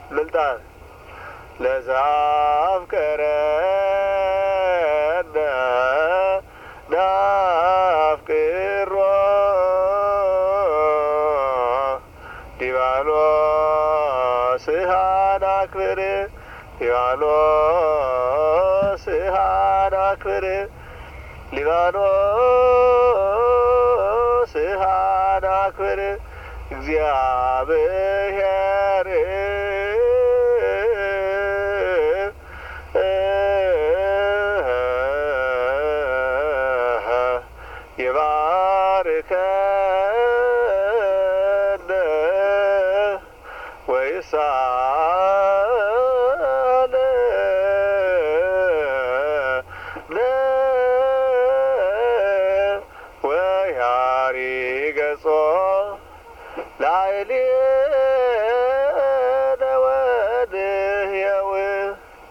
ምልጣን ለዘአፍቀረነ ናፍቅሮ ዲባሎስሃ ናክብር ሊባኖስሃ ናክብር ሊባኖስሃ ናክብር እግዚአብሔር የባርከነ ወይሳ